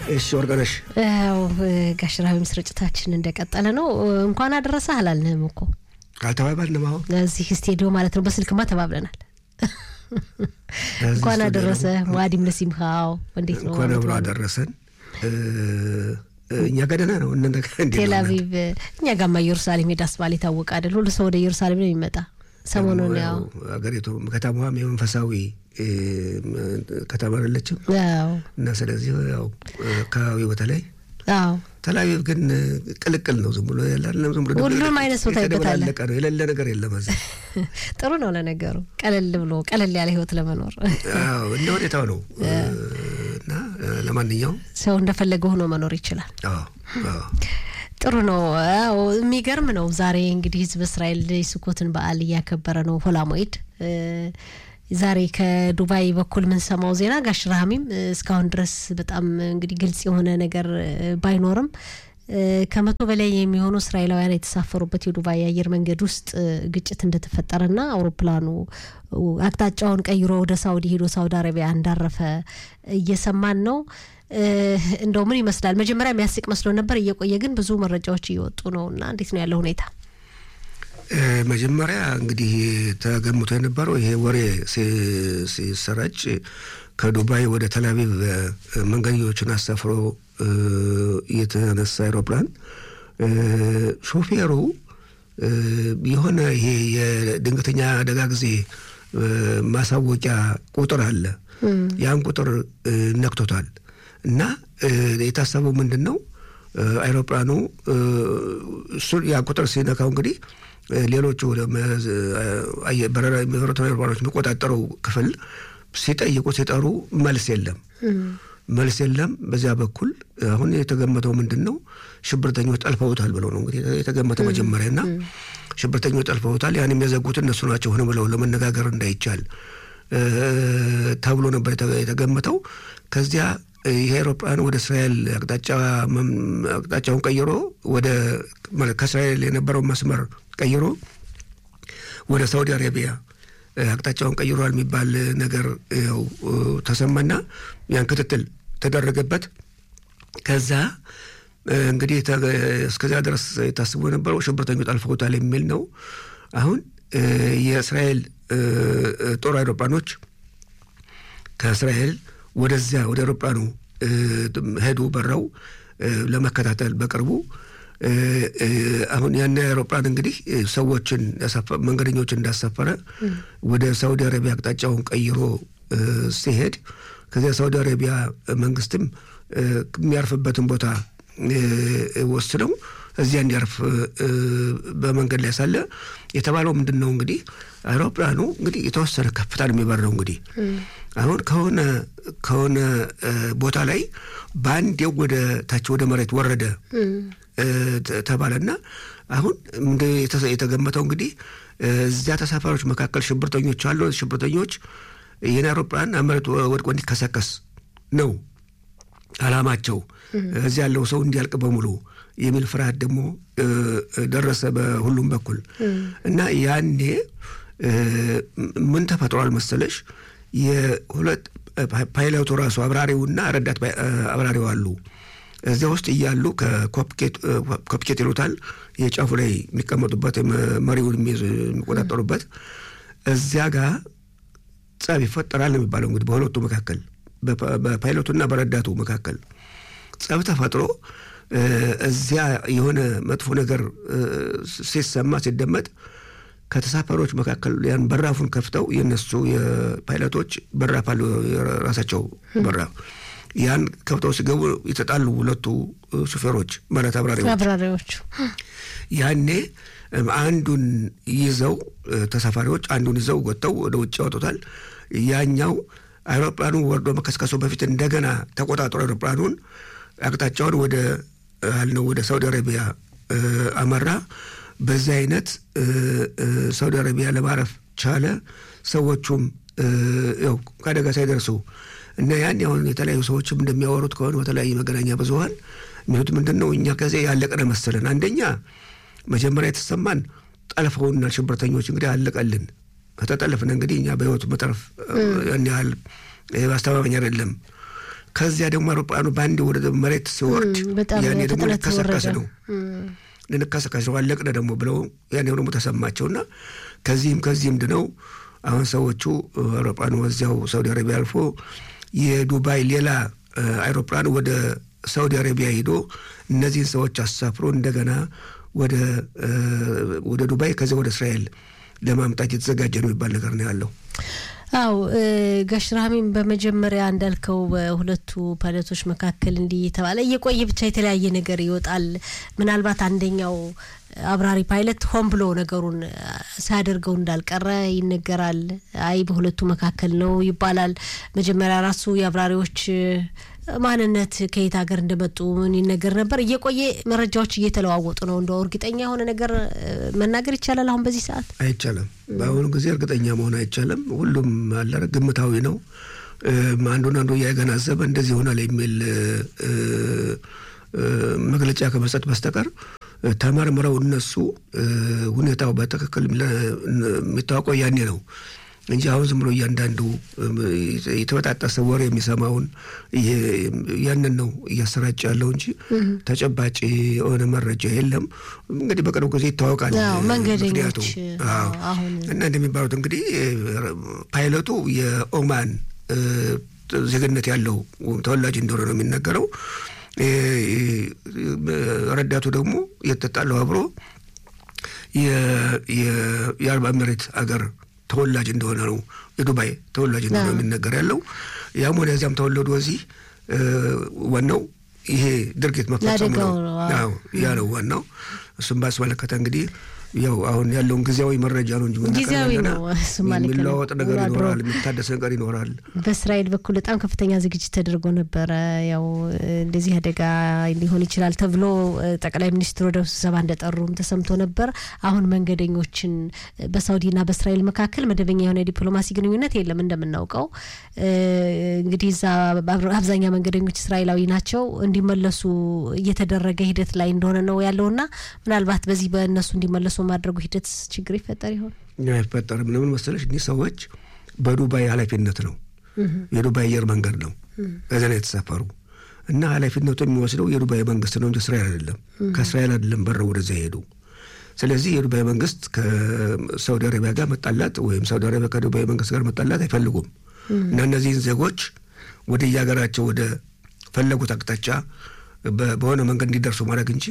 እሺ ወርቅነሽ ያው ጋሽ ረሃብም ስርጭታችን እንደቀጠለ ነው። እንኳን አደረሰ አላልንም እኮ አልተባባልንም። አሁን ለዚህ ስቴዲዮ ማለት ነው። በስልክማ ተባብለናል። እንኳን አደረሰ ሙአዲም ለሲምካው እንዴት ነው? እንኳን አብሮ አደረሰን። እኛ ጋር ደህና ነው። እናንተ ጋር እንዴት ነው? ቴል አቪቭ እኛ ጋማ ኢየሩሳሌም ሄዳስ ባል የታወቀ አይደል? ሁሉ ሰው ወደ ኢየሩሳሌም ነው የሚመጣ። ሰሞኑን ያው ሀገሪቱ ከተማዋም የመንፈሳዊ ከተማ አይደለችም አዎ እና ስለዚህ ያው አካባቢው በተለይ አዎ ተላቪቭ ግን ቅልቅል ነው። ዝም ብሎ ያላለም ዝም ብሎ ሁሉም አይነት ቦታ ይበታል። የተደበላለቀ ነው። የሌለ ነገር የለም እዚህ። ጥሩ ነው ለነገሩ፣ ቀለል ብሎ ቀለል ያለ ህይወት ለመኖር አዎ እንደ ሁኔታው ነው እና ለማንኛውም ሰው እንደፈለገ ሆኖ መኖር ይችላል። አዎ አዎ ጥሩ ነው። አዎ የሚገርም ነው። ዛሬ እንግዲህ ህዝብ እስራኤል የሱኮትን በዓል እያከበረ ነው። ሆላሞይድ ዛሬ ከዱባይ በኩል የምንሰማው ዜና ጋሽ ረሃሚም እስካሁን ድረስ በጣም እንግዲህ ግልጽ የሆነ ነገር ባይኖርም ከመቶ በላይ የሚሆኑ እስራኤላውያን የተሳፈሩበት የዱባይ አየር መንገድ ውስጥ ግጭት እንደተፈጠረና አውሮፕላኑ አቅጣጫውን ቀይሮ ወደ ሳውዲ ሄዶ ሳውዲ አረቢያ እንዳረፈ እየሰማን ነው። እንደው ምን ይመስላል? መጀመሪያ የሚያስቅ መስሎ ነበር። እየቆየ ግን ብዙ መረጃዎች እየወጡ ነው እና እንዴት ነው ያለው ሁኔታ? መጀመሪያ እንግዲህ ተገምቶ የነበረው ይሄ ወሬ ሲሰራጭ ከዱባይ ወደ ተላቪቭ መንገደኞችን አሳፍሮ የተነሳ አይሮፕላን ሾፌሩ የሆነ ይሄ የድንገተኛ አደጋ ጊዜ ማሳወቂያ ቁጥር አለ። ያን ቁጥር ነክቶታል እና የታሰበው ምንድን ነው አይሮፕላኑ ያ ቁጥር ሲነካው እንግዲህ ሌሎቹ በረራ የሚበሩት አውሮፕላኖች የሚቆጣጠረው ክፍል ሲጠይቁ ሲጠሩ መልስ የለም፣ መልስ የለም። በዚያ በኩል አሁን የተገመተው ምንድን ነው ሽብርተኞች ጠልፈውታል ብለው ነው እንግዲህ የተገመተ መጀመሪያ እና ሽብርተኞች ጠልፈውታል። ያን የሚያዘጉት እነሱ ናቸው ሆነ ብለው ለመነጋገር እንዳይቻል ተብሎ ነበር የተገመተው። ከዚያ ይህ አውሮፕላን ወደ እስራኤል አቅጣጫውን ቀይሮ ወደ ከእስራኤል የነበረውን መስመር ቀይሮ ወደ ሳውዲ አረቢያ አቅጣጫውን ቀይሯል የሚባል ነገር ያው ተሰማና ያን ክትትል ተደረገበት። ከዛ እንግዲህ እስከዚያ ድረስ ታስቦ የነበረው ሽብርተኞች ጠልፈውታል የሚል ነው። አሁን የእስራኤል ጦር አውሮፕላኖች ከእስራኤል ወደዚያ ወደ አውሮፕላኑ ሄዱ በረው ለመከታተል በቅርቡ አሁን ያን አውሮፕላን እንግዲህ ሰዎችን መንገደኞችን እንዳሳፈረ ወደ ሳውዲ አረቢያ አቅጣጫውን ቀይሮ ሲሄድ ከዚያ ሳውዲ አረቢያ መንግስትም የሚያርፍበትን ቦታ ወስነው እዚያ እንዲያርፍ በመንገድ ላይ ሳለ የተባለው ምንድን ነው እንግዲህ አውሮፕላኑ እንግዲህ የተወሰነ ከፍታ ነው የሚበረው። እንግዲህ አሁን ከሆነ ከሆነ ቦታ ላይ በአንዴው ወደ ታች ወደ መሬት ወረደ ተባለና አሁን የተገመተው እንግዲህ እዚያ ተሳፋሪዎች መካከል ሽብርተኞች አሉ። ሽብርተኞች ይህን አውሮፕላን መሬት ወድቆ እንዲከሰከስ ነው አላማቸው። እዚያ ያለው ሰው እንዲያልቅ በሙሉ የሚል ፍርሃት ደግሞ ደረሰ በሁሉም በኩል እና ያኔ ምን ተፈጥሯል መሰለሽ የሁለት ፓይለቱ ራሱ አብራሪውና ረዳት አብራሪው አሉ እዚያ ውስጥ እያሉ ከኮፕኬት ይሉታል የጫፉ ላይ የሚቀመጡበት መሪውን የሚቆጣጠሩበት እዚያ ጋር ጸብ ይፈጠራል ነው የሚባለው። እንግዲህ በሁለቱ መካከል በፓይለቱና በረዳቱ መካከል ጸብ ተፈጥሮ እዚያ የሆነ መጥፎ ነገር ሲሰማ ሲደመጥ ከተሳፋሪዎች መካከል ያን በራፉን ከፍተው የነሱ የፓይለቶች በራፍ አሉ የራሳቸው በራፍ ያን ከብተው ሲገቡ የተጣሉ ሁለቱ ሹፌሮች ማለት አብራሪዎቹ ያኔ አንዱን ይዘው ተሳፋሪዎች አንዱን ይዘው ወጥተው ወደ ውጭ ያወጡታል። ያኛው አይሮፕላኑ ወርዶ መከስከሱ በፊት እንደገና ተቆጣጥሮ አይሮፕላኑን አቅጣጫውን ወደ አልነው ወደ ሳውዲ አረቢያ አመራ። በዚህ አይነት ሳውዲ አረቢያ ለማረፍ ቻለ። ሰዎቹም ያው ከአደጋ ሳይደርሱ እና ያን አሁን የተለያዩ ሰዎችም እንደሚያወሩት ከሆነ በተለያዩ መገናኛ ብዙኃን የሚሉት ምንድን ነው እኛ ከዚያ ያለቅነ መሰለን። አንደኛ መጀመሪያ የተሰማን ጠልፈውና ሽብርተኞች እንግዲህ አለቀልን። ከተጠለፍን እንግዲህ እኛ በህይወቱ መተረፍ ያን ያህል አስተማማኝ አይደለም ከዚያ ደግሞ አውሮፕላኑ በአንድ ወደ መሬት ሲወርድ ያኔ ደግሞ ሊከሰከስ ነው ልንከሰከስ ነው አለቅነ ደግሞ ብለው ያኔ ደግሞ ተሰማቸውና ከዚህም ከዚህም ድነው አሁን ሰዎቹ አውሮፕላኑ ወዚያው ሳውዲ አረቢያ አልፎ የዱባይ ሌላ አይሮፕላን ወደ ሳውዲ አረቢያ ሂዶ እነዚህን ሰዎች አሳፍሮ እንደገና ወደ ዱባይ ከዚያ ወደ እስራኤል ለማምጣት የተዘጋጀ ነው የሚባል ነገር ነው ያለው። አው ጋሽ ራህሚም በመጀመሪያ እንዳልከው በሁለቱ ፓይለቶች መካከል እንዲህ የተባለ እየቆየ ብቻ የተለያየ ነገር ይወጣል። ምናልባት አንደኛው አብራሪ ፓይለት ሆን ብሎ ነገሩን ሳያደርገው እንዳልቀረ ይነገራል። አይ በሁለቱ መካከል ነው ይባላል። መጀመሪያ ራሱ የአብራሪዎች ማንነት ከየት ሀገር እንደመጡ ምን ይነገር ነበር። እየቆየ መረጃዎች እየተለዋወጡ ነው። እንደው እርግጠኛ የሆነ ነገር መናገር ይቻላል? አሁን በዚህ ሰዓት አይቻልም። በአሁኑ ጊዜ እርግጠኛ መሆን አይቻልም። ሁሉም አለ ግምታዊ ነው። አንዱን አንዱ እያገናዘበ እንደዚህ ይሆናል የሚል መግለጫ ከመስጠት በስተቀር ተመርምረው እነሱ ሁኔታው በትክክል የሚታወቀው ያኔ ነው እንጂ አሁን ዝም ብሎ እያንዳንዱ የተበጣጠሰ ወሬ የሚሰማውን ያንን ነው እያሰራጭ ያለው እንጂ ተጨባጭ የሆነ መረጃ የለም። እንግዲህ በቅርቡ ጊዜ ይታወቃል። መንገደኞች እና እንደሚባሉት እንግዲህ ፓይለቱ የኦማን ዜግነት ያለው ተወላጅ እንደሆነ ነው የሚነገረው። ረዳቱ ደግሞ የተጣለው አብሮ የአረብ ኤሚሬት አገር ተወላጅ እንደሆነ ነው የዱባይ ተወላጅ እንደሆነ የሚነገር ያለው። ያም ሆነ ያዚያም ተወለዱ እዚህ ዋናው ይሄ ድርጊት መፈጸሙ ነው። ያ ነው ዋናው። እሱም ባስመለከተ እንግዲህ ያው አሁን ያለውን ጊዜያዊ መረጃ ነው እንጂ ጊዜያዊ ነው። የሚለዋወጥ ነገር ይኖራል፣ የሚታደስ ነገር ይኖራል። በእስራኤል በኩል በጣም ከፍተኛ ዝግጅት ተደርጎ ነበረ። ያው እንደዚህ አደጋ ሊሆን ይችላል ተብሎ ጠቅላይ ሚኒስትሩ ወደ ስብሰባ እንደጠሩም ተሰምቶ ነበር። አሁን መንገደኞችን በሳውዲና በእስራኤል መካከል መደበኛ የሆነ የዲፕሎማሲ ግንኙነት የለም እንደምናውቀው። እንግዲህ እዛ አብዛኛው መንገደኞች እስራኤላዊ ናቸው። እንዲመለሱ እየተደረገ ሂደት ላይ እንደሆነ ነው ያለውና ምናልባት በዚህ በእነሱ እንዲመለሱ ማድረጉ ሂደት ችግር ይፈጠር ይሆን? አይፈጠርም። ለምን መሰለሽ እኒህ ሰዎች በዱባይ ኃላፊነት ነው የዱባይ አየር መንገድ ነው እዚያ ላይ የተሳፈሩ እና ኃላፊነቱ የሚወስደው የዱባይ መንግስት ነው እንጂ እስራኤል አይደለም። ከእስራኤል አይደለም በረው ወደዚያ ሄዱ። ስለዚህ የዱባይ መንግስት ከሳውዲ አረቢያ ጋር መጣላት ወይም ሳውዲ አረቢያ ከዱባይ መንግስት ጋር መጣላት አይፈልጉም እና እነዚህን ዜጎች ወደ የሀገራቸው ወደ ፈለጉት አቅጣጫ በሆነ መንገድ እንዲደርሱ ማድረግ እንጂ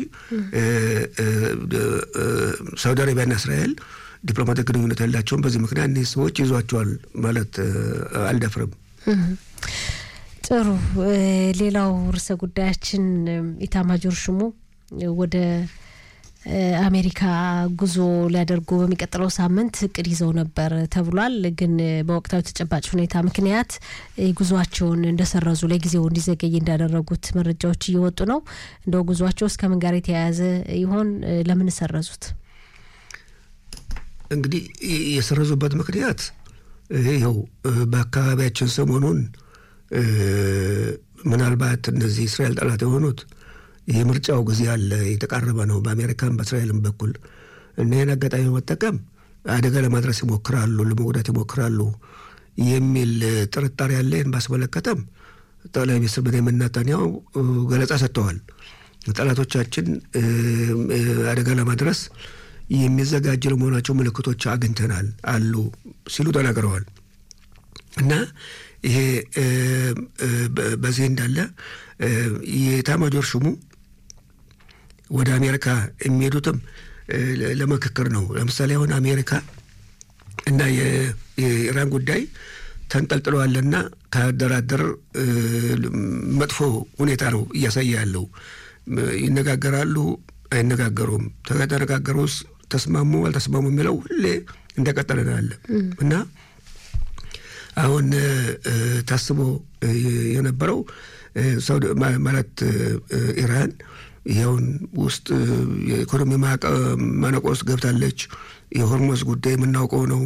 ሳውዲ አረቢያና እስራኤል ዲፕሎማቲክ ግንኙነት ያላቸውን በዚህ ምክንያት እኒህ ሰዎች ይዟቸዋል ማለት አልደፍርም። ጥሩ። ሌላው ርዕሰ ጉዳያችን ኢታማጆር ሹሙ ወደ አሜሪካ ጉዞ ሊያደርጉ በሚቀጥለው ሳምንት እቅድ ይዘው ነበር ተብሏል። ግን በወቅታዊ ተጨባጭ ሁኔታ ምክንያት ጉዟቸውን እንደሰረዙ ለጊዜው እንዲዘገይ እንዳደረጉት መረጃዎች እየወጡ ነው። እንደው ጉዟቸው እስከ ምን ጋር የተያያዘ ይሆን? ለምን ሰረዙት? እንግዲህ የሰረዙበት ምክንያት ይኸው በአካባቢያችን ሰሞኑን ምናልባት እነዚህ እስራኤል ጠላት የሆኑት የምርጫው ጊዜ አለ፣ የተቃረበ ነው በአሜሪካን በእስራኤልም በኩል እና ይህን አጋጣሚ በመጠቀም አደጋ ለማድረስ ይሞክራሉ፣ ለመጉዳት ይሞክራሉ የሚል ጥርጣሬ ያለ። ይህን ባስመለከተም ጠቅላይ ሚኒስትር ቤንያሚን ኔታንያሁ ገለጻ ሰጥተዋል። ጠላቶቻችን አደጋ ለማድረስ የሚዘጋጅ ለመሆናቸው ምልክቶች አግኝተናል አሉ ሲሉ ተናግረዋል እና ይሄ በዚህ እንዳለ የኤታማዦር ሹሙ ወደ አሜሪካ የሚሄዱትም ለምክክር ነው። ለምሳሌ አሁን አሜሪካ እና የኢራን ጉዳይ ተንጠልጥለዋልና ከደራደር መጥፎ ሁኔታ ነው እያሳየ ያለው። ይነጋገራሉ፣ አይነጋገሩም፣ ከተነጋገሩስ ተስማሙ፣ አልተስማሙ የሚለው ሁሌ እንደቀጠለ ነው ያለ እና አሁን ታስቦ የነበረው ሳውዲ ማለት ኢራን ይኸውን ውስጥ የኢኮኖሚ ማነቆ ውስጥ ገብታለች። የሆርሞዝ ጉዳይ የምናውቀው ነው።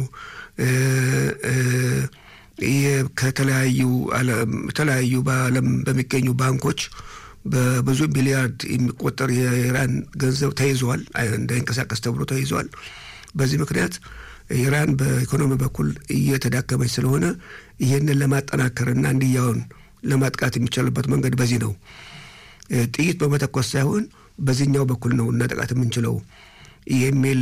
ከተለያዩ የተለያዩ በዓለም በሚገኙ ባንኮች በብዙ ቢሊያርድ የሚቆጠር የኢራን ገንዘብ ተይዟል፣ እንዳይንቀሳቀስ ተብሎ ተይዟል። በዚህ ምክንያት ኢራን በኢኮኖሚ በኩል እየተዳከመች ስለሆነ ይህንን ለማጠናከርና እንዲያውን ለማጥቃት የሚቻልበት መንገድ በዚህ ነው። ጥይት በመተኮስ ሳይሆን በዚህኛው በኩል ነው እናጠቃት የምንችለው የሚል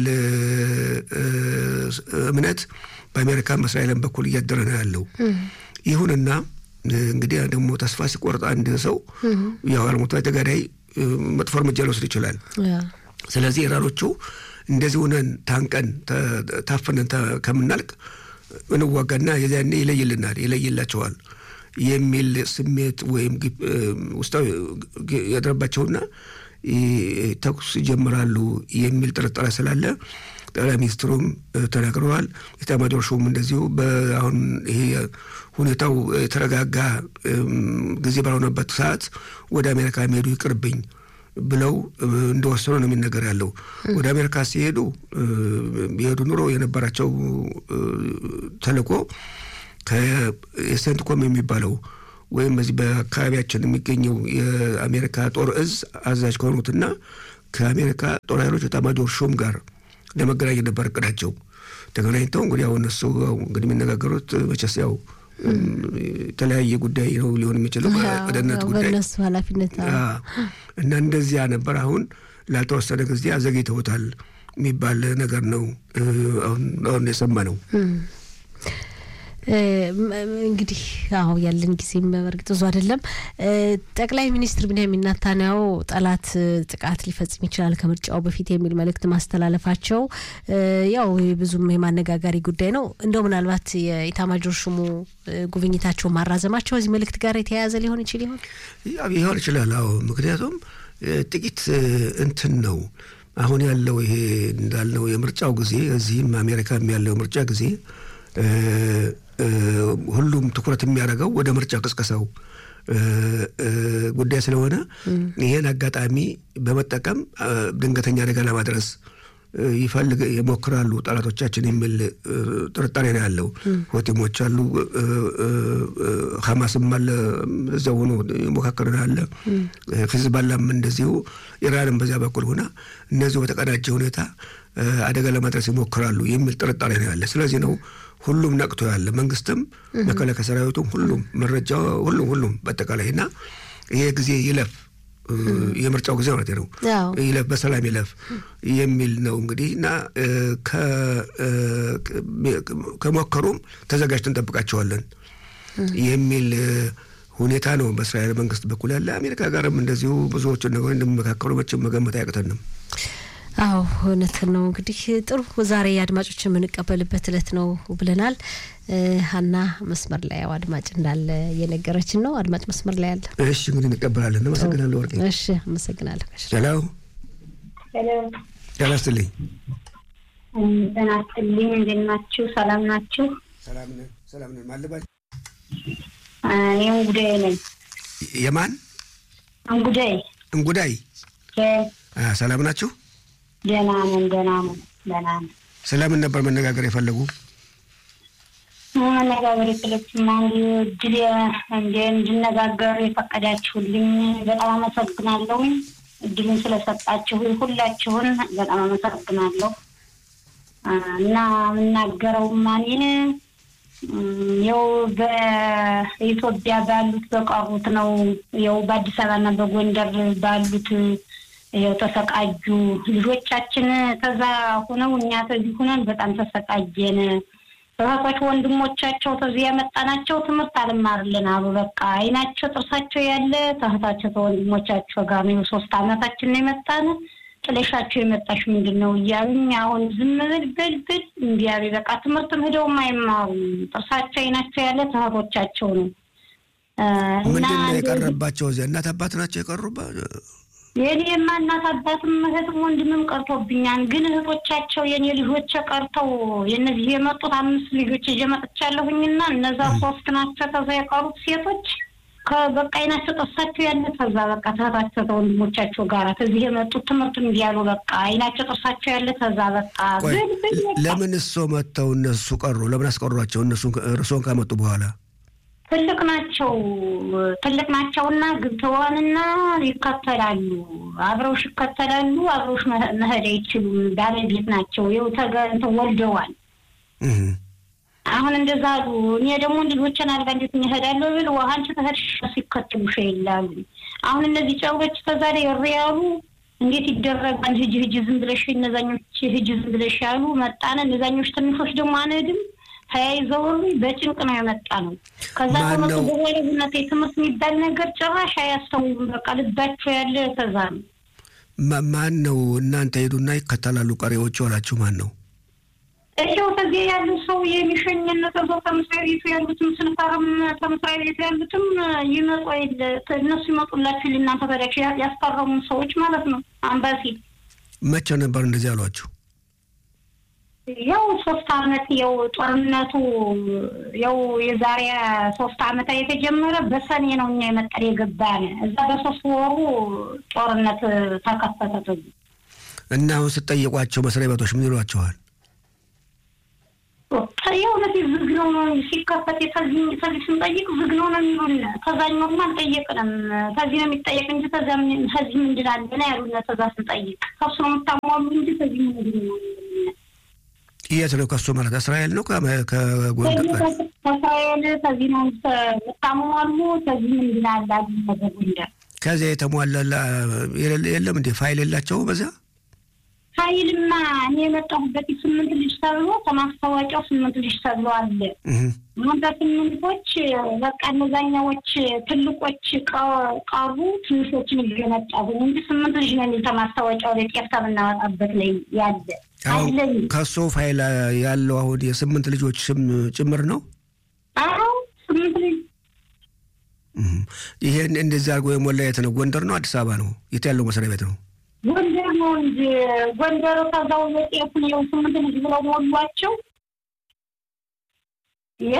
እምነት በአሜሪካን በእስራኤልን በኩል እያደረ ነው ያለው። ይሁንና እንግዲህ ደግሞ ተስፋ ሲቆርጥ አንድ ሰው ያው አልሞቷ ተጋዳይ መጥፎ እርምጃ ሊወስድ ይችላል። ስለዚህ ኢራኖቹ እንደዚህ ሆነን ታንቀን ታፍነን ከምናልቅ እንዋጋና የዚያኔ ይለይልናል ይለይላቸዋል የሚል ስሜት ወይም ውስጣዊ ያደረባቸውና ተኩስ ይጀምራሉ የሚል ጥርጣሬ ስላለ ጠቅላይ ሚኒስትሩም ተናግረዋል። ኤታማዦር ሹም እንደዚሁ አሁን ይሄ ሁኔታው የተረጋጋ ጊዜ ባልሆነበት ሰዓት ወደ አሜሪካ የሚሄዱ ይቅርብኝ ብለው እንደወሰኑ ነው የሚነገር ያለው። ወደ አሜሪካ ሲሄዱ የሄዱ ኑሮ የነበራቸው ተልእኮ ከሴንትኮም የሚባለው ወይም በዚህ በአካባቢያችን የሚገኘው የአሜሪካ ጦር እዝ አዛዥ ከሆኑትና ከአሜሪካ ጦር ኃይሎች ኤታማዦር ሹም ጋር ለመገናኘት ነበር እቅዳቸው። ተገናኝተው እንግዲህ አሁን እነሱ እንግዲህ የሚነጋገሩት መቼስ ያው የተለያየ ጉዳይ ነው ሊሆን የሚችለው በደህንነት ጉዳይ በእነሱ ኃላፊነት እና እንደዚያ ነበር። አሁን ላልተወሰነ ጊዜ አዘግይተውታል የሚባል ነገር ነው አሁን የሰማ ነው። እንግዲህ አሁ ያለን ጊዜም በእርግጥ ብዙ አይደለም። ጠቅላይ ሚኒስትር ቢንያሚን ኔታንያሁ ጠላት ጥቃት ሊፈጽም ይችላል ከምርጫው በፊት የሚል መልእክት ማስተላለፋቸው ያው ብዙም የማነጋጋሪ ጉዳይ ነው። እንደው ምናልባት የኢታማጆር ሹሙ ጉብኝታቸው ማራዘማቸው እዚህ መልእክት ጋር የተያያዘ ሊሆን ይችል ይሆን ይሆን ይችላል። አዎ ምክንያቱም ጥቂት እንትን ነው አሁን ያለው ይሄ እንዳልነው የምርጫው ጊዜ እዚህም አሜሪካም ያለው የምርጫ ጊዜ ሁሉም ትኩረት የሚያደርገው ወደ ምርጫ ቅስቀሳው ጉዳይ ስለሆነ ይህን አጋጣሚ በመጠቀም ድንገተኛ አደጋ ለማድረስ ይፈልግ ይሞክራሉ ጠላቶቻችን የሚል ጥርጣሬ ነው ያለው። ሆቲሞች አሉ፣ ሀማስም አለ እዚያው ሆኖ ሞካከር አለ፣ ሂዝባላም እንደዚሁ፣ ኢራንም በዚያ በኩል ሆና እነዚሁ በተቀናጀ ሁኔታ አደጋ ለማድረስ ይሞክራሉ የሚል ጥርጣሬ ነው ያለ። ስለዚህ ነው ሁሉም ነቅቶ ያለ መንግስትም፣ መከላከያ ሰራዊቱም፣ ሁሉም መረጃ ሁሉም ሁሉም በአጠቃላይ እና ይሄ ጊዜ ይለፍ የምርጫው ጊዜ ማለት ነው ይለፍ በሰላም ይለፍ የሚል ነው እንግዲህ እና ከሞከሩም ተዘጋጅተን እንጠብቃቸዋለን የሚል ሁኔታ ነው በእስራኤል መንግስት በኩል ያለ። አሜሪካ ጋርም እንደዚሁ ብዙዎቹን ነገሮች እንደሚመካከሉ መቼም መገመት አያቅተንም። አዎ እውነት ነው። እንግዲህ ጥሩ ዛሬ አድማጮች የምንቀበልበት እለት ነው ብለናል። ሀና መስመር ላይ ያው አድማጭ እንዳለ እየነገረችን ነው። አድማጭ መስመር ላይ አለ። እሺ እንግዲህ እንቀበላለን። አመሰግናለሁ ወርቄ። እሺ አመሰግናለሁ። ሄሎ ጤና ይስጥልኝ። ጤና ይስጥልኝ። እንዴት ናችሁ? ሰላም ናችሁ? ሰላም ነን፣ ሰላም ነን። ማለባል እኔ እንጉዳይ ነኝ። የማን እንጉዳይ? እንጉዳይ። ሰላም ናችሁ? ደህና ነን፣ ደህና ነን፣ ደህና ነን። ስለምን ነበር መነጋገር የፈለጉ? መነጋገር የፈለግኩማ እድል እንደ እንድነጋገር የፈቀዳችሁልኝ በጣም አመሰግናለሁ። እድሉን ስለሰጣችሁ ሁላችሁን በጣም አመሰግናለሁ። እና የምናገረውማ እኔን ያው በኢትዮጵያ ባሉት በቀሩት ነው። ያው በአዲስ አበባና በጎንደር ባሉት ያው ተሰቃጁ ልጆቻችን ተዛ ሁነው እኛ ተዚህ ሁነን በጣም ተሰቃየን። እህቶች ወንድሞቻቸው ተዚህ ያመጣናቸው ትምህርት አልማርልን አሉ። በቃ አይናቸው ጥርሳቸው ያለ ተህታቸው ተወንድሞቻቸው ጋር ነው። ሶስት አመታችን ነው የመጣን ጥለሻቸው የመጣሽ ምንድን ነው እያሉኝ አሁን ዝም ብል ብል ብል እንዲያሉ በቃ ትምህርትም ሂደውም አይማሩም። ጥርሳቸው አይናቸው ያለ ተህቶቻቸው ነው። ምንድን ነው የቀረባቸው? እዚያ እናት አባት ናቸው የቀሩባ የኔማ እናት አባትም እህትም ወንድምም ቀርቶብኛል። ግን እህቶቻቸው የኔ ልጆች ቀርተው የነዚህ የመጡት አምስት ልጆች ይዤ መጥቻለሁኝና እነዛ ሶስት ናቸው ከዛ የቀሩት ሴቶች በቃ አይናቸው ጥርሳቸው ያለ ከዛ በቃ ተህታቸው ተወንድሞቻቸው ጋር ከዚህ የመጡት ትምህርት እንዲያሉ በቃ አይናቸው ጥርሳቸው ያለ ከዛ በቃ ለምን እሶ መጥተው እነሱ ቀሩ? ለምን አስቀሯቸው? እነሱ እርሶን ካመጡ በኋላ ትልቅ ናቸው ትልቅ ናቸውና ግብተዋንና ይከተላሉ። አብረውሽ ይከተላሉ። አብረውሽ መሄድ አይችሉም። ባለቤት ናቸው። ይኸው ተገንተው ወልደዋል። አሁን እንደዛ አሉ። እኔ ደግሞ ልጆችን አልጋ እንዴት እሄዳለሁ ብል ውሃ አንቺ ተሄድሽ ሲከትሉሽ ይላሉ። አሁን እነዚህ ጨውሎች ከዛ ላይ እሪ ያሉ እንዴት ይደረጋል? ህጅ ህጅ ዝም ብለሽ እነዛኞች ህጅ ዝም ብለሽ ያሉ መጣነ። እነዛኞች ትንሾች ደግሞ አንሄድም ተያይዘው በጭንቅ ነው የመጣ ነው። ከዛ ከመጡ በኋላ ብነት የትምህርት የሚባል ነገር ጭራሽ አያስተውሉም። በቃ ልባቸው ያለ ከዛ ነው። ማን ነው እናንተ ሄዱና ይከተላሉ ቀሪዎቹ አላችሁ? ማን ነው ይኸው ከዚህ ያሉ ሰው የሚሸኝነ ከዛው ከመስሪያ ቤቱ ያሉትም ስንፈርም ከመስሪያ ቤቱ ያሉትም ይመጡ የለ እነሱ ይመጡላችሁ እናንተ ታዲያ ያስፈረሙ ሰዎች ማለት ነው። አምባሲ መቼ ነበር እንደዚህ አሏችሁ? ያው ሶስት አመት ያው ጦርነቱ ያው የዛሬ ሶስት አመት የተጀመረ በሰኔ ነው እኛ የመጠር የገባን እዛ በሶስት ወሩ ጦርነት ተከፈተ። እና አሁን ስጠይቋቸው መስሪያ ቤቶች ምን ይሏቸዋል? የእውነት ዝግ ነው ነው ሲከፈት ከዚህ ስንጠይቅ ዝግ ነው ነው የሚሉን። ከዛኛውም አልጠየቅንም። ከዚህ ነው የሚጠየቅ እንጂ ከዚህ ምንድን አለ ነው ያሉን። ከዛ ስንጠይቅ ከሱ ነው የምታሟሉ እንጂ ከዚህ ምንድን ነው የት ነው ከሱ ማለት እስራኤል ነው ከጎንደር ከእስራኤል ከዚህ ነው የምታሟሉ ከዚህ ምንድን አለ አሉ ጎንደር ከዚያ የተሟላ የለም እንዴ ፋይል የላቸው በዚያ ኃይልማ እኔ የመጣሁበት ስምንት ልጅ ተብሎ ከማስታወቂያው ስምንት ልጅ ተብሎ አለ። አሁን በስምንቶች በቃ እነዛኛዎች ትልቆች ቀሩ፣ ትንሾችን እየመጣሁ እንጂ ስምንት ልጅ ነው የሚል ከማስታወቂያው ላይ ጤፍ ከምናወጣበት ላይ ያለ አለኝ። ከሱ ፋይል ያለው አሁን የስምንት ልጆች ስም ጭምር ነው። አዎ ስምንት ልጅ ይሄን እንደዚህ አድርጎ የሞላ የት ነው? ጎንደር ነው አዲስ አበባ ነው? የት ያለው መስሪያ ቤት ነው? ጎንደር ነው እንጂ ጎንደር ከዛው የጤፉን የው ስምንት ልጅ ብለው ሞሏቸው። ይ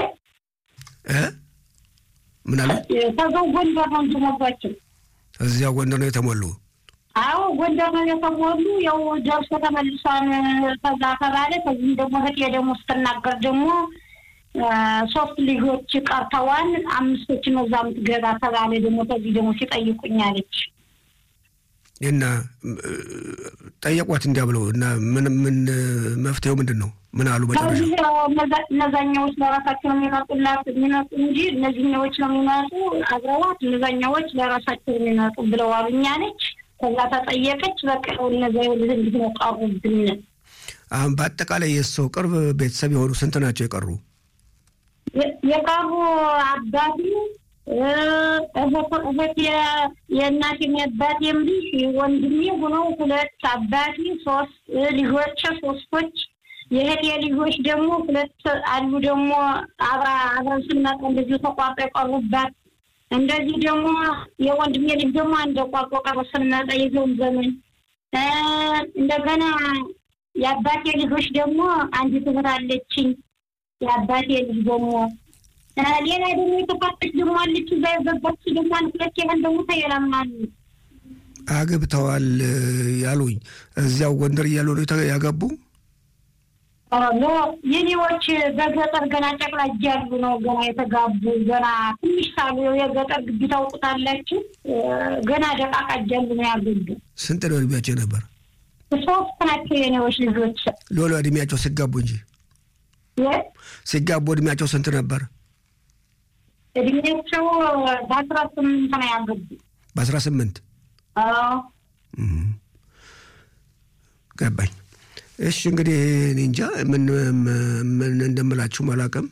ምን አለ? ከዛው ጎንደር ነው እንጂ ሞሏቸው። እዚያው ጎንደር ነው የተሞሉ። አዎ ጎንደር ነው የተሞሉ። ያው ደርሶ ተመልሷን ከዛ ተባለ። ከዚህም ደግሞ እህቴ ደግሞ ስትናገር ደግሞ ሶስት ልጆች ቀርተዋል፣ አምስቶች ነው እዛ የምትገባ ተባለ። ደግሞ ከዚህ ደግሞ ሲጠይቁኝ አለች እና ጠየቋት እንዲያ ብለው እና ምን ምን መፍትሄው ምንድን ነው? ምን አሉ መጨረሻ? እነዛኛዎች ለራሳቸው ነው የሚመጡላት የሚመጡ እንጂ እነዚህኛዎች ነው የሚመጡ አብረዋት፣ እነዛኛዎች ለራሳቸው የሚመጡ ብለው አሉኛ ነች። ከዛ ተጠየቀች። በቃ እነዚ እንዲህ ነው ቀሩብን። አሁን በአጠቃላይ የሰው ቅርብ ቤተሰብ የሆኑ ስንት ናቸው የቀሩ? የቀሩ አባቴ እህት የእናቴም የአባቴም ልጅ ወንድሜ ሆነው ሁለት አባቴ ሶስት ልጆች ሶስቶች የእህቴ ልጆች ደግሞ ሁለት አሉ። ደግሞ አብራ አብረን ስንመጣ እንደዚሁ ተቋርጦ የቀሩባት እንደዚህ ደግሞ የወንድሜ ልጅ ደግሞ አንድ ቋርጦ ቀረ ስንመጣ የዘውን ዘመን እንደገና የአባቴ ልጆች ደግሞ አንዲት እህት አለችኝ። የአባቴ ልጅ ደግሞ ሌላ ደግሞ የተፋጠች ደግሞ አለች። እዛ የገባች ደግሞ አንድ ሁለት ያህል ደግሞ ተየላምናሉ አግብተዋል ያሉኝ እዚያው ጎንደር እያሉ ነው ያገቡ። የኔዎች በገጠር ገና ጨቅላ እያሉ ነው ገና የተጋቡ ገና ትንሽ ሳሉ የገጠር ግቢ ታውቁታላችሁ። ገና ደቃቃ እያሉ ነው ያገቡ። ስንት ነው እድሜያቸው ነበር? ሶስት ናቸው የኔዎች ልጆች። ሎሎ እድሜያቸው ሲጋቡ እንጂ ሲጋቡ እድሜያቸው ስንት ነበር? እድሜያቸው በአስራ ስምንት ነው ያገቡ። በአስራ ስምንት ገባኝ። እሺ እንግዲህ እኔ እንጃ ምን ምን እንደምላችሁም አላውቅም።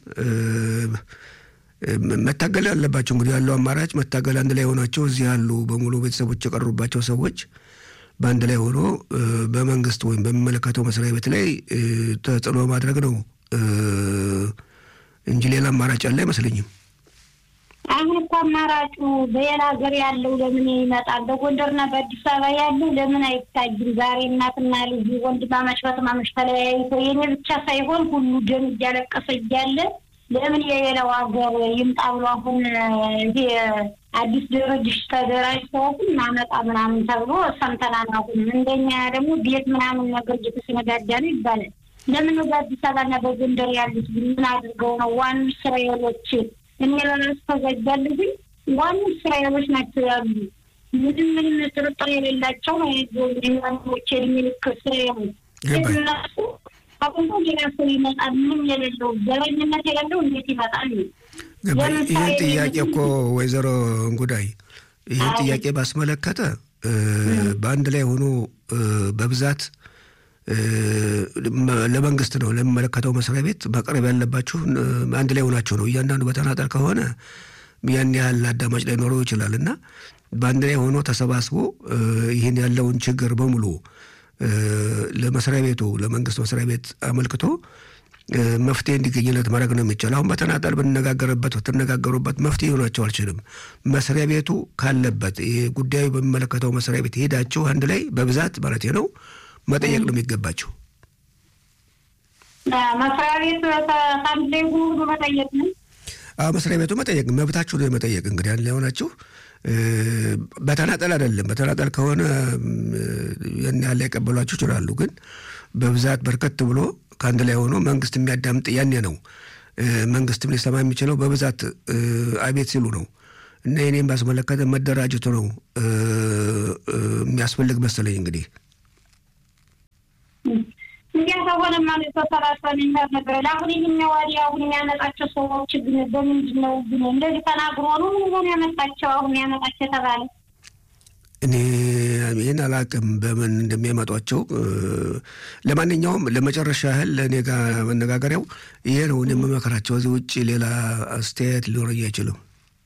መታገል ያለባቸው እንግዲህ ያለው አማራጭ መታገል፣ አንድ ላይ ሆናቸው እዚህ ያሉ በሙሉ ቤተሰቦች የቀሩባቸው ሰዎች በአንድ ላይ ሆኖ በመንግስት ወይም በሚመለከተው መስሪያ ቤት ላይ ተጽዕኖ ማድረግ ነው እንጂ ሌላ አማራጭ ያለ አይመስለኝም። አሁን እኮ አማራጩ በሌላ ሀገር ያለው ለምን ይመጣል? በጎንደርና በአዲስ አበባ ያለው ለምን አይታይም? ዛሬ እናትና ልጅ ወንድማማች በትማማች ተለያይቶ የኔ ብቻ ሳይሆን ሁሉ ደም እያለቀሰ እያለ ለምን የሌላው ሀገር ይምጣ ብሎ አሁን ይሄ አዲስ ድርጅት ተደራጅተው እናመጣ ምናምን ተብሎ ሰምተናል። አሁን እንደኛ ደግሞ ቤት ምናምን ነገር እየተሰነዳዳ ነው ይባላል። ለምን በአዲስ አበባና በጎንደር ያሉት ምን አድርገው ነው ዋኑ እስራኤሎች እኔ ለራሱ ተዘጋል ግን ዋኑ እስራኤሎች ናቸው ያሉ ምንም ምንም ጥርጥር የሌላቸው ነው ዋኖች የእድሜ ልክ እስራኤሎች እነሱ አቁንቶ ሌላ ሰው ይመጣል። ምንም የሌለው ዘረኝነት የሌለው እንዴት ይመጣል? ይህን ጥያቄ እኮ ወይዘሮ እንጉዳይ ይህን ጥያቄ ባስመለከተ በአንድ ላይ ሆኖ በብዛት ለመንግስት ነው ለሚመለከተው መስሪያ ቤት ማቅረብ ያለባችሁ አንድ ላይ ሆናችሁ ነው። እያንዳንዱ በተናጠል ከሆነ ያን ያህል አዳማጭ ላይኖረው ይችላል እና በአንድ ላይ ሆኖ ተሰባስቦ ይህን ያለውን ችግር በሙሉ ለመስሪያ ቤቱ ለመንግስት መስሪያ ቤት አመልክቶ መፍትሄ እንዲገኝለት ማድረግ ነው የሚቻል። አሁን በተናጠል ብንነጋገርበት ብትነጋገሩበት መፍትሄ ሆናቸው አልችልም። መስሪያ ቤቱ ካለበት ጉዳዩ በሚመለከተው መስሪያ ቤት ሄዳችሁ አንድ ላይ በብዛት ማለት ነው መጠየቅ ነው የሚገባቸው። መስሪያ ቤት አንድ ላይ ሁሉ መጠየቅ ነው። አዎ መስሪያ ቤቱ መጠየቅ መብታችሁ ነው የመጠየቅ እንግዲህ አንድ ላይ ሆናችሁ በተናጠል አይደለም። በተናጠል ከሆነ ያን ያህል ሊቀበሏችሁ ይችላሉ። ግን በብዛት በርከት ብሎ ከአንድ ላይ ሆኖ መንግስት የሚያዳምጥ ያኔ ነው መንግስትም ሊሰማ የሚችለው በብዛት አቤት ሲሉ ነው። እና የኔም ባስመለከተ መደራጀቱ ነው የሚያስፈልግ መሰለኝ እንግዲህ እንዲያ ከሆነ ማለት ተሰራሰን ነገር አሁን ይህኛው ወዲያ አሁን የሚያመጣቸው ሰዎች ግን በምንድን ነው ግን እንደዚህ ተናግሮ ነው ምን ሆነ ያመጣቸው አሁን ያመጣቸው የተባለ እኔ ይህን አላቅም በምን እንደሚያመጧቸው። ለማንኛውም ለመጨረሻ ያህል ለእኔ ጋር መነጋገሪያው ይሄ ነው የምመክራቸው። እዚህ ውጭ ሌላ አስተያየት ሊኖረኝ አይችልም።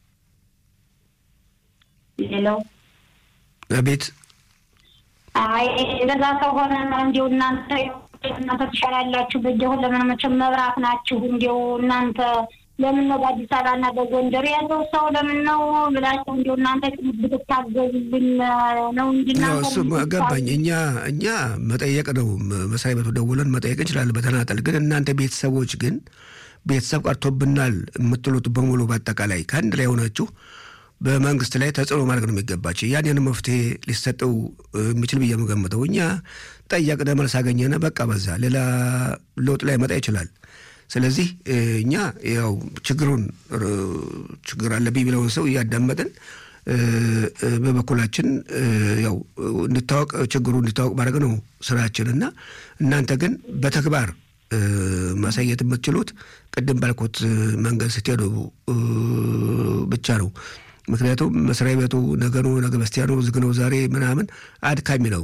ሌላው አቤት አይ ለዛ ከሆነ እንዲሁ እናንተ እናንተ ትሻላላችሁ። በጀሁን ለምን መቼም መብራት ናችሁ። እንዲሁ እናንተ ለምን ነው በአዲስ አበባ እና በጎንደር ያለው ሰው ለምን ነው ብላችሁ እንዲሁ እናንተ ብትታገዙልን ነው እንጂ እሱ ገባኝ። እኛ እኛ መጠየቅ ነው መስሪያ ቤቱ ደውለን መጠየቅ እንችላለን በተናጠል። ግን እናንተ ቤተሰቦች ግን ቤተሰብ ቀርቶብናል የምትሉት በሙሉ በአጠቃላይ ከአንድ ላይ ሆናችሁ በመንግስት ላይ ተጽዕኖ ማድረግ ነው የሚገባቸው። ያንን መፍትሄ ሊሰጠው የሚችል ብዬ የምገምተው እኛ ጠየቅነ መልስ አገኘነ በቃ በዛ ሌላ ለውጥ ላይ መጣ ይችላል። ስለዚህ እኛ ያው ችግሩን ችግር አለብኝ የሚለውን ሰው እያዳመጥን በበኩላችን ያው እንድታወቅ ችግሩ እንድታወቅ ማድረግ ነው ስራችን እና እናንተ ግን በተግባር ማሳየት የምትችሉት ቅድም ባልኩት መንገድ ስትሄዱ ብቻ ነው። ምክንያቱም መስሪያ ቤቱ ነገ ነው ነገ በስቲያ ነው ዝግ ነው ዛሬ ምናምን አድካሚ ነው።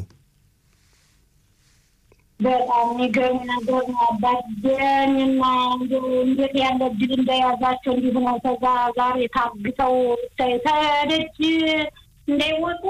በጣም የሚገርም ነገር ነው። አባጀንና እንዴት ያለ እድል እንደያዛቸው እንዲሁ ነው። ከዛ ዛሬ ታግተው ተደጅ እንዳይወጡ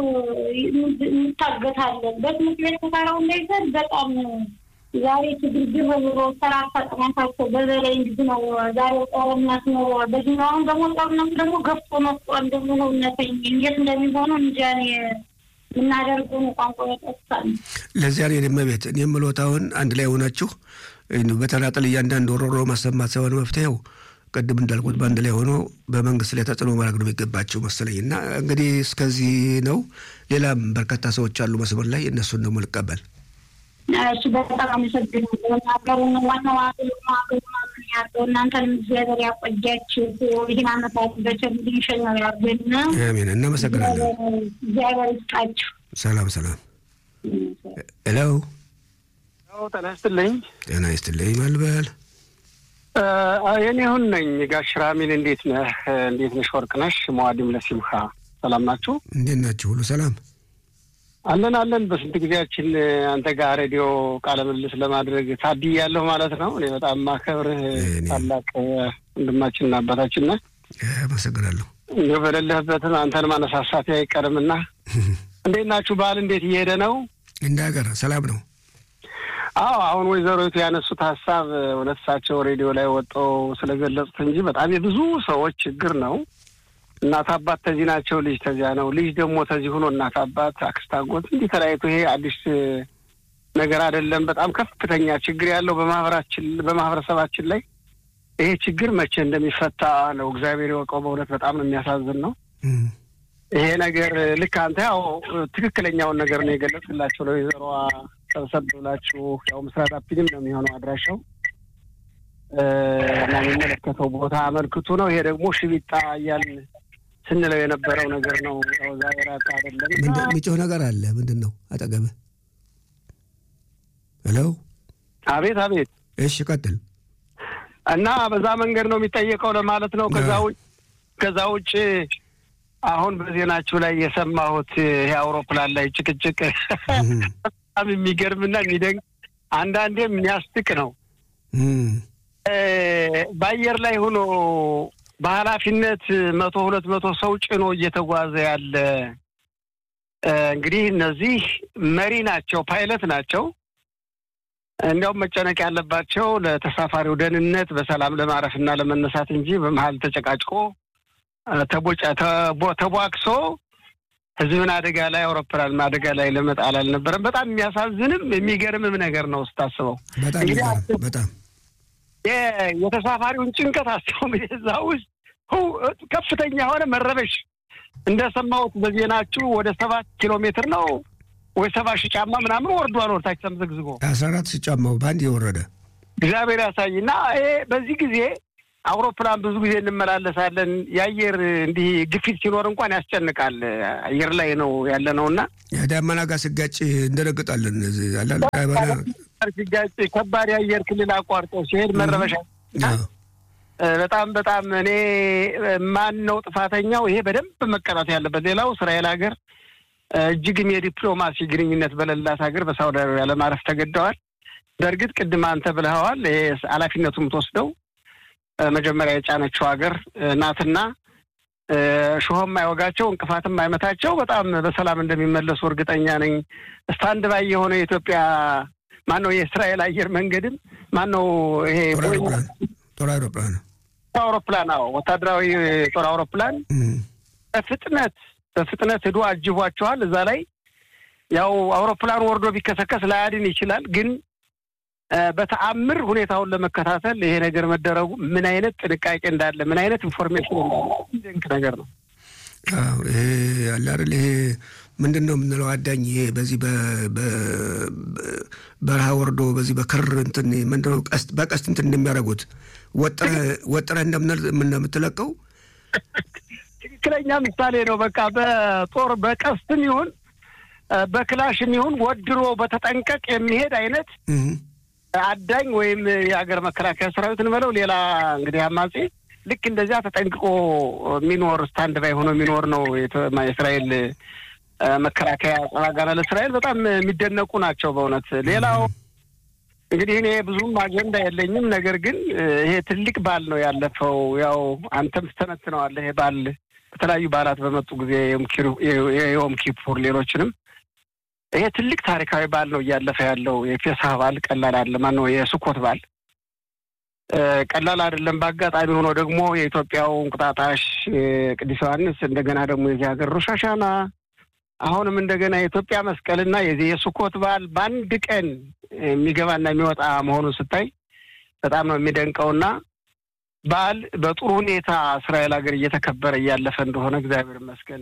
እንታገታለን። በትምህርት ቤት ተሰራው እንዳይዘል በጣም ዛሬ ችግርግር ብሎ ስራ ፈጥናታቸው በበላይ እንዲህ ነው። ዛሬ ጦርነት ነው። በዚህኛውን ደግሞ ጦርነቱ ደግሞ ገፍቶ መጥቶ እንደሆነ እውነተኝ እንዴት እንደሚሆኑ እንጃ እኔ የምናደርገውን ቋንቋ ያጠፋል። ለዚያ ነው የደመ ቤት እኔ የምሎት አሁን አንድ ላይ ሆናችሁ በተናጠል እያንዳንዱ ሮሮ ማሰማት ሳይሆን መፍትሄው ቅድም እንዳልኩት በአንድ ላይ ሆኖ በመንግስት ላይ ተጽዕኖ ማድረግ ነው የሚገባቸው መሰለኝ። እና እንግዲህ እስከዚህ ነው። ሌላም በርካታ ሰዎች አሉ መስመር ላይ እነሱን ደግሞ ልቀበል። እሱ በጣም አመሰግናለሁ። ሀገሩን ዋናው ሀገሩ ሀገሩ ማምን ያለው እናንተንም እግዚአብሔር ያቆያችሁ። ይህን አመታት በቸልኝ ሸኛው ያርገን። አሜን። እናመሰግናለን። እግዚአብሔር ይስጣችሁ። ሰላም ሰላም። ሄሎ ጤና ይስጥልኝ። ጤና ይስጥልኝ። ማልበል የኔ ሁን ነኝ። ጋሽ ራሚል እንዴት ነህ? እንዴት ነሽ? ወርቅ ነሽ? መዋዲም ለሲምካ ሰላም ናችሁ? እንዴት ናችሁ? ሁሉ ሰላም አለን አለን። በስንት ጊዜያችን አንተ ጋር ሬዲዮ ቃለ ምልልስ ለማድረግ ታድያለሁ ማለት ነው። እኔ በጣም ማከብርህ ታላቅ ወንድማችንና አባታችን ነህ። አመሰግናለሁ። እንዲሁ በሌለህበትም አንተን ማነሳሳት አይቀርምና እንዴት ናችሁ? በዓል እንዴት እየሄደ ነው? እንደ ሀገር ሰላም ነው? አዎ አሁን ወይዘሮቱ ያነሱት ሀሳብ እውነት እሳቸው ሬዲዮ ላይ ወጥተው ስለገለጹት እንጂ በጣም የብዙ ሰዎች ችግር ነው። እናት አባት ተዚህ ናቸው፣ ልጅ ተዚያ ነው። ልጅ ደግሞ ተዚህ ሆኖ እናት አባት፣ አክስት፣ አጎት እንዲህ ተለያይቶ ይሄ አዲስ ነገር አይደለም። በጣም ከፍተኛ ችግር ያለው በማህበራችን በማህበረሰባችን ላይ ይሄ ችግር መቼ እንደሚፈታ ነው እግዚአብሔር የወቀው። በእውነት በጣም ነው የሚያሳዝን ነው ይሄ ነገር። ልክ አንተ ያው ትክክለኛውን ነገር ነው የገለጽላቸው ለወይዘሮዋ ሰብሰብ ብላችሁ ያው ምስራት አፒልም ነው የሚሆነው አድራሻው እና የሚመለከተው ቦታ አመልክቱ ነው። ይሄ ደግሞ ሽቢጣ እያልን ስንለው የነበረው ነገር ነው። ያው ዛሬ ራቅ አይደለም የሚጮህ ነገር አለ። ምንድን ነው አጠገብህ? ሄሎ አቤት አቤት። እሺ ቀጥል። እና በዛ መንገድ ነው የሚጠየቀው ለማለት ነው። ከዛ ውጭ ከዛ ውጭ አሁን በዜናችሁ ላይ የሰማሁት ይሄ አውሮፕላን ላይ ጭቅጭቅ በጣም የሚገርምና የሚደንቅ አንዳንዴም የሚያስቅ ነው። በአየር ላይ ሆኖ በኃላፊነት መቶ ሁለት መቶ ሰው ጭኖ እየተጓዘ ያለ እንግዲህ እነዚህ መሪ ናቸው፣ ፓይለት ናቸው። እንዲያውም መጨነቅ ያለባቸው ለተሳፋሪው ደህንነት በሰላም ለማረፍና ለመነሳት እንጂ በመሀል ተጨቃጭቆ ተቧክሶ ሕዝብን አደጋ ላይ አውሮፕላን አደጋ ላይ ለመጣል አልነበረም። በጣም የሚያሳዝንም የሚገርምም ነገር ነው ስታስበው። በጣም የተሳፋሪውን ጭንቀት አስበው እንግዲህ እዛ ውስጥ ከፍተኛ የሆነ መረበሽ እንደሰማሁት በዜናችሁ ወደ ሰባት ኪሎ ሜትር ነው ወይ ሰባ ሺህ ጫማ ምናምን ወርዷል። ወርታች ተምዘግዝጎ አስራ አራት ሺህ ጫማው በአንድ የወረደ እግዚአብሔር ያሳይ እና ይሄ በዚህ ጊዜ አውሮፕላን ብዙ ጊዜ እንመላለሳለን። የአየር እንዲህ ግፊት ሲኖር እንኳን ያስጨንቃል። አየር ላይ ነው ያለ ነው እና ዳመና ጋር ስጋጭ እንደነግጣለን። ሲጋጭ ከባድ የአየር ክልል አቋርጦ ሲሄድ መረበሻ በጣም በጣም እኔ ማን ነው ጥፋተኛው? ይሄ በደንብ መቀጣት ያለበት። ሌላው እስራኤል ሀገር እጅግም የዲፕሎማሲ ግንኙነት በሌላት ሀገር በሳውዲ አረቢያ ለማረፍ ተገደዋል። በእርግጥ ቅድም አንተ ብለኸዋል። ይሄ ኃላፊነቱ የምትወስደው መጀመሪያ የጫነችው ሀገር ናትና ሾኸም አይወጋቸው እንቅፋትም አይመታቸው በጣም በሰላም እንደሚመለሱ እርግጠኛ ነኝ። ስታንድ ባይ የሆነ የኢትዮጵያ ማን ነው የእስራኤል አየር መንገድም ማን ነው ይሄ ጦር አውሮፕላን አውሮፕላን አዎ፣ ወታደራዊ ጦር አውሮፕላን በፍጥነት በፍጥነት ሂዶ አጅቧቸዋል። እዛ ላይ ያው አውሮፕላኑ ወርዶ ቢከሰከስ ላያድን ይችላል፣ ግን በተአምር ሁኔታውን ለመከታተል ይሄ ነገር መደረጉ ምን አይነት ጥንቃቄ እንዳለ ምን አይነት ኢንፎርሜሽን እንዳለ ድንቅ ነገር ነው። ይሄ አለ አይደል ይሄ ምንድን ነው የምንለው አዳኝ ይሄ በዚህ በረሃ ወርዶ በዚህ በክር እንትን ምንድን ነው ቀስት በቀስት እንትን እንደሚያደርጉት ወጥረህ እንደምትለቀው ትክክለኛ ምሳሌ ነው። በቃ በጦር በቀስትም ይሁን በክላሽም ይሁን ወድሮ በተጠንቀቅ የሚሄድ አይነት አዳኝ ወይም የሀገር መከላከያ ሰራዊት እንበለው ሌላ እንግዲህ አማጺ ልክ እንደዚያ ተጠንቅቆ የሚኖር ስታንድ ባይ ሆኖ የሚኖር ነው የእስራኤል መከላከያ ጸባጋና ለእስራኤል በጣም የሚደነቁ ናቸው በእውነት። ሌላው እንግዲህ እኔ ብዙም አጀንዳ የለኝም። ነገር ግን ይሄ ትልቅ በዓል ነው ያለፈው። ያው አንተም ትተነትነዋለህ። ይሄ በዓል በተለያዩ በዓላት በመጡ ጊዜ የዮም ኪፑር፣ ሌሎችንም ይሄ ትልቅ ታሪካዊ በዓል ነው እያለፈ ያለው። የፔሳህ በዓል ቀላል አለ ማን ነው የሱኮት በዓል ቀላል አይደለም። በአጋጣሚ ሆኖ ደግሞ የኢትዮጵያው እንቁጣጣሽ ቅዱስ ዮሐንስ እንደገና ደግሞ የዚህ ሀገር ሮሽ ሀሻና አሁንም እንደገና የኢትዮጵያ መስቀልና የዚህ የሱኮት በዓል በአንድ ቀን የሚገባና የሚወጣ መሆኑን ስታይ በጣም ነው የሚደንቀውና በዓል በጥሩ ሁኔታ እስራኤል ሀገር እየተከበረ እያለፈ እንደሆነ እግዚአብሔር ይመስገን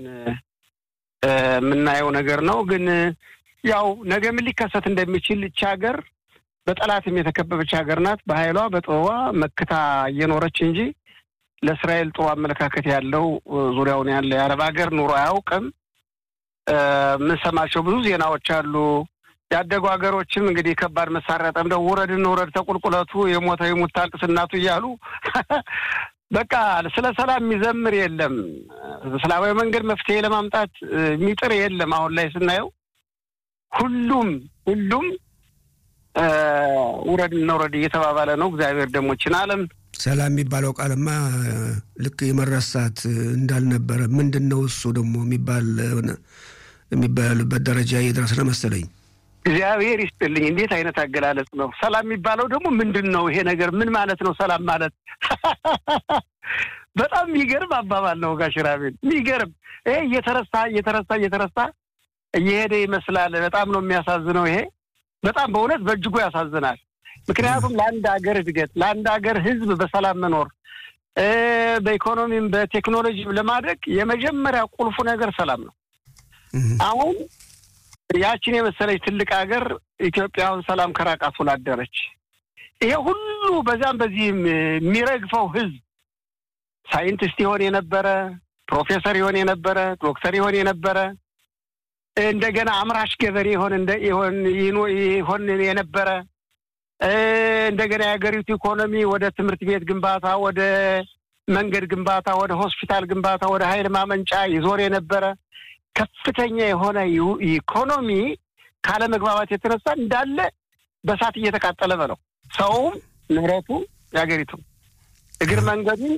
የምናየው ነገር ነው። ግን ያው ነገ ምን ሊከሰት እንደሚችል ይቺ ሀገር በጠላትም የተከበበች ሀገር ናት። በኃይሏ በጥበቧ መክታ እየኖረች እንጂ ለእስራኤል ጥሩ አመለካከት ያለው ዙሪያውን ያለ የአረብ ሀገር ኑሮ አያውቅም። የምንሰማቸው ብዙ ዜናዎች አሉ። ያደጉ ሀገሮችም እንግዲህ ከባድ መሳሪያ ጠምደው ውረድ እንውረድ ተቁልቁለቱ የሞተ የሙት ታልቅስ እናቱ እያሉ በቃ ስለ ሰላም የሚዘምር የለም። በሰላማዊ መንገድ መፍትሄ ለማምጣት የሚጥር የለም። አሁን ላይ ስናየው ሁሉም ሁሉም ውረድ እንውረድ እየተባባለ ነው። እግዚአብሔር ደግሞ ይህችን ዓለም ሰላም የሚባለው ቃልማ ልክ የመረሳት እንዳልነበረ ምንድን ነው እሱ ደግሞ የሚባል የሚባልበት ደረጃ እየደረስን መሰለኝ። እግዚአብሔር ይስጥልኝ። እንዴት አይነት አገላለጽ ነው! ሰላም የሚባለው ደግሞ ምንድን ነው? ይሄ ነገር ምን ማለት ነው? ሰላም ማለት በጣም የሚገርም አባባል ነው ጋሽ ራቤል፣ የሚገርም ይሄ እየተረሳ እየተረሳ እየተረሳ እየሄደ ይመስላል። በጣም ነው የሚያሳዝነው። ይሄ በጣም በእውነት በእጅጉ ያሳዝናል። ምክንያቱም ለአንድ ሀገር እድገት ለአንድ ሀገር ሕዝብ በሰላም መኖር በኢኮኖሚም በቴክኖሎጂም ለማድረግ የመጀመሪያ ቁልፉ ነገር ሰላም ነው። አሁን ያችን የመሰለች ትልቅ ሀገር ኢትዮጵያውን ሰላም ከራቃት ውላ አደረች። ይሄ ሁሉ በዛም በዚህም የሚረግፈው ሕዝብ ሳይንቲስት ይሆን የነበረ ፕሮፌሰር ይሆን የነበረ ዶክተር ይሆን የነበረ እንደገና አምራች ገበሬ ይሆን ይሆን የነበረ እንደገና የሀገሪቱ ኢኮኖሚ ወደ ትምህርት ቤት ግንባታ፣ ወደ መንገድ ግንባታ፣ ወደ ሆስፒታል ግንባታ፣ ወደ ኃይል ማመንጫ ይዞር የነበረ ከፍተኛ የሆነ ኢኮኖሚ ካለመግባባት የተነሳ እንዳለ በሳት እየተቃጠለ በለው ሰውም ንብረቱ የሀገሪቱ እግር መንገዱን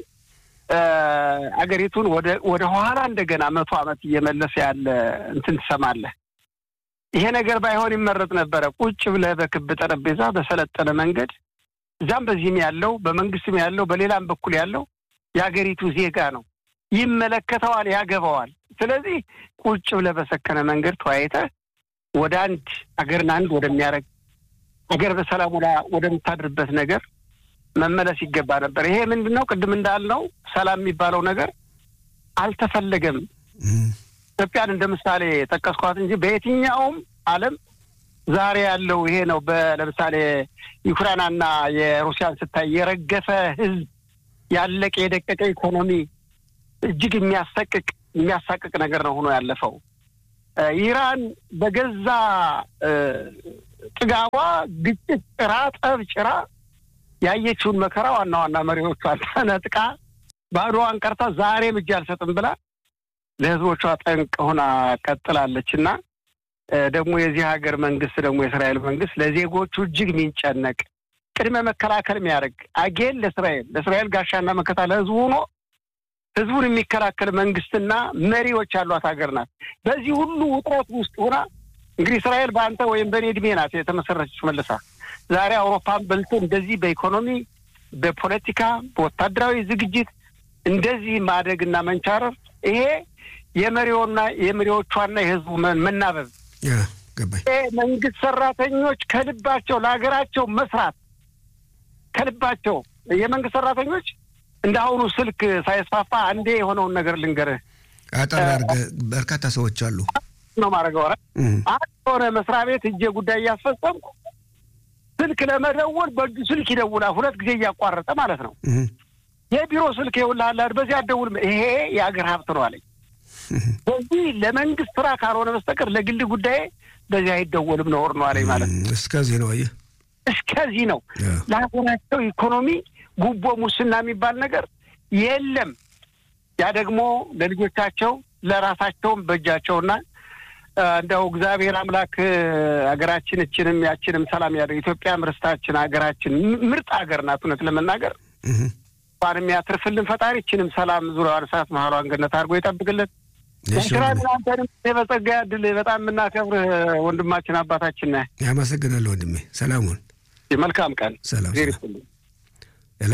አገሪቱን ወደ ወደ ኋላ እንደገና መቶ ዓመት እየመለሰ ያለ እንትን ትሰማለህ። ይሄ ነገር ባይሆን ይመረጥ ነበረ። ቁጭ ብለህ በክብ ጠረጴዛ በሰለጠነ መንገድ እዛም በዚህም ያለው በመንግስትም ያለው በሌላም በኩል ያለው የሀገሪቱ ዜጋ ነው፣ ይመለከተዋል፣ ያገባዋል። ስለዚህ ቁጭ ብለህ በሰከነ መንገድ ተወያይተህ ወደ አንድ አገርን አንድ ወደሚያደርግ አገር በሰላም ወደምታድርበት ነገር መመለስ ይገባ ነበር። ይሄ ምንድን ነው? ቅድም እንዳልነው ሰላም የሚባለው ነገር አልተፈለገም። ኢትዮጵያን እንደ ምሳሌ ጠቀስኳት እንጂ በየትኛውም ዓለም ዛሬ ያለው ይሄ ነው። ለምሳሌ ዩክራይናና የሩሲያን ስታይ የረገፈ ሕዝብ ያለቀ የደቀቀ ኢኮኖሚ እጅግ የሚያሰቅቅ የሚያሳቅቅ ነገር ነው ሆኖ ያለፈው። ኢራን በገዛ ጥጋቧ ግጭት ጭራ፣ ጠብ ጭራ ያየችውን መከራ ዋና ዋና መሪዎቿን ተነጥቃ ባዶዋን ቀርታ ዛሬም እጅ አልሰጥም ብላ ለህዝቦቿ ጠንቅ ሆና ቀጥላለች እና ደግሞ የዚህ ሀገር መንግስት ደግሞ የእስራኤል መንግስት ለዜጎቹ እጅግ የሚንጨነቅ ቅድመ መከላከል የሚያደርግ አጌን ለእስራኤል ለእስራኤል ጋሻና መከታ ለህዝቡ ሆኖ ህዝቡን የሚከላከል መንግስትና መሪዎች ያሏት ሀገር ናት። በዚህ ሁሉ ውጥረት ውስጥ ሆና እንግዲህ እስራኤል በአንተ ወይም በእኔ እድሜ ናት የተመሰረተች መልሳ ዛሬ አውሮፓን በልቶ እንደዚህ በኢኮኖሚ በፖለቲካ በወታደራዊ ዝግጅት እንደዚህ ማደግና መንቻረር ይሄ የመሪውና የመሪዎቿና የህዝቡ መናበብ መንግስት ሰራተኞች ከልባቸው ለሀገራቸው መስራት ከልባቸው የመንግስት ሰራተኞች እንደ አሁኑ ስልክ ሳይስፋፋ አንዴ የሆነውን ነገር ልንገርህ። አጠር አድርገህ በርካታ ሰዎች አሉ ነው ማድረግ ወረ አንድ የሆነ መስሪያ ቤት እጄ ጉዳይ እያስፈጸምኩ ስልክ ለመደወል በእጁ ስልክ ይደውላል። ሁለት ጊዜ እያቋረጠ ማለት ነው። የቢሮ ስልክ ይውልሃል፣ በዚህ አትደውልም። ይሄ የአገር ሀብት ነው አለኝ። በዚህ ለመንግስት ስራ ካልሆነ በስተቀር ለግል ጉዳይ በዚህ አይደወልም ነውር ነው አለኝ ማለት ነው። እስከዚህ ነው አየህ፣ እስከዚህ ነው። ለሀገራቸው ኢኮኖሚ ጉቦ፣ ሙስና የሚባል ነገር የለም። ያ ደግሞ ለልጆቻቸው ለራሳቸውም በእጃቸውና እንደው እግዚአብሔር አምላክ ሀገራችን እችንም ያችንም ሰላም ያደርግ። ኢትዮጵያም ርስታችን ሀገራችን ምርጥ ሀገር ናት። እውነት ለመናገር እንኳን የሚያትርፍልን ፈጣሪ እችንም ሰላም ዙሪያዋን ሰዓት መሀሏን ገነት አድርጎ ይጠብቅልን። ስራን አንተንም በጸጋ ያድል። በጣም የምናከብርህ ወንድማችን አባታችን ነህ። ያመሰግናለሁ ወንድሜ። ሰላሙን መልካም ቀን። ሰላም። ሄሎ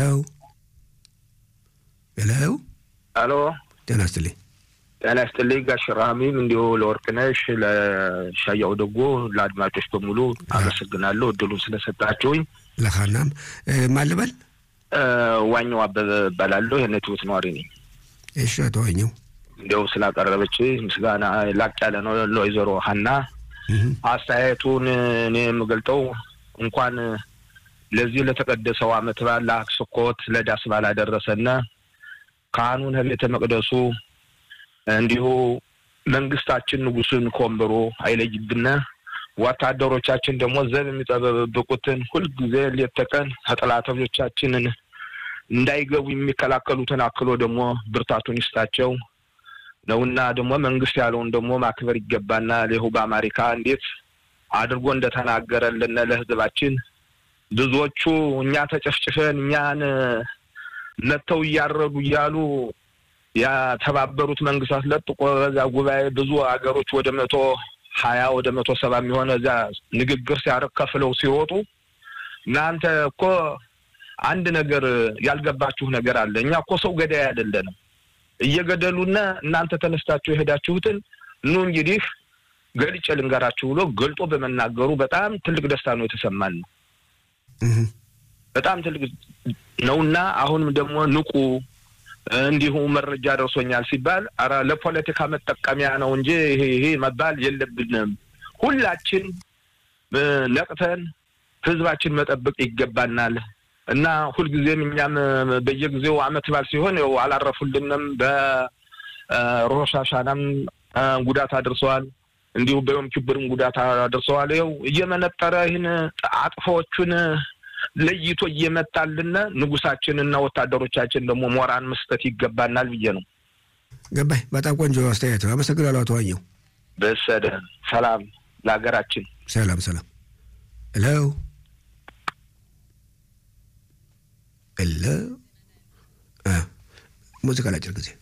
ሄሎ። አሎ ጤና ይስጥልኝ። ጤና ይስጥልኝ ጋሽ ራህሚም እንዲሁ ለወርቅነሽ ለሻያው ደጎ ለአድማጮች በሙሉ አመሰግናለሁ እድሉን ስለሰጣችሁኝ። ለካናም ማን ልበል? ዋኛው አበበ እባላለሁ። የነትሁት ነዋሪ ነኝ። እሺ አቶ ዋኘው እንዲያው ስላቀረበች ምስጋና ላቅ ያለ ነው ለወይዘሮ ሀና አስተያየቱን እኔ የምገልጠው እንኳን ለዚህ ለተቀደሰው ዓመት በዓል ለአክስኮት ለዳስ በዓል አደረሰና ካህኑን ቤተ መቅደሱ እንዲሁ መንግስታችን ንጉሱን ከወንበሩ አይለይብን። ወታደሮቻችን ደግሞ ዘብ የሚጠበብቁትን ሁልጊዜ ሌት ተቀን ከጠላቶቻችንን እንዳይገቡ የሚከላከሉትን አክሎ ደግሞ ብርታቱን ይስጣቸው ነውና ደግሞ መንግስት ያለውን ደግሞ ማክበር ይገባናል። ይኸው በአሜሪካ እንዴት አድርጎ እንደተናገረልን ለህዝባችን ብዙዎቹ እኛ ተጨፍጭፈን እኛን መጥተው እያረዱ እያሉ የተባበሩት መንግስታት ለጥቆ በዛ ጉባኤ ብዙ ሀገሮች ወደ መቶ ሀያ ወደ መቶ ሰባ የሚሆነ እዚያ ንግግር ሲያደርግ ከፍለው ሲወጡ እናንተ እኮ አንድ ነገር ያልገባችሁ ነገር አለ። እኛ እኮ ሰው ገዳይ አይደለንም። እየገደሉና እናንተ ተነስታችሁ የሄዳችሁትን ኑ እንግዲህ ገልጬ ልንገራችሁ ብሎ ገልጦ በመናገሩ በጣም ትልቅ ደስታ ነው የተሰማን ነው። በጣም ትልቅ ነውና አሁንም ደግሞ ንቁ እንዲሁ መረጃ ደርሶኛል ሲባል ኧረ ለፖለቲካ መጠቀሚያ ነው እንጂ ይሄ ይሄ መባል የለብንም። ሁላችን ነቅተን ህዝባችን መጠበቅ ይገባናል እና ሁልጊዜም እኛም በየጊዜው አመት በዓል ሲሆን ያው አላረፉልንም። በሮሽ ሀሻናም ጉዳት አድርሰዋል። እንዲሁ በዮም ኪብርም ጉዳት አድርሰዋል። ይኸው እየመነጠረ ይህን አጥፎዎቹን ለይቶ እየመጣልን ንጉሳችንና ወታደሮቻችን ደግሞ ሞራን መስጠት ይገባናል ብዬ ነው። ገባኝ። በጣም ቆንጆ አስተያየት ነው። አመሰግናለሁ አቶ ዋኘው። በሰደ ሰላም ለሀገራችን። ሰላም ሰላም። ሄሎ ሄሎ። ሙዚቃ ላጭር ጊዜ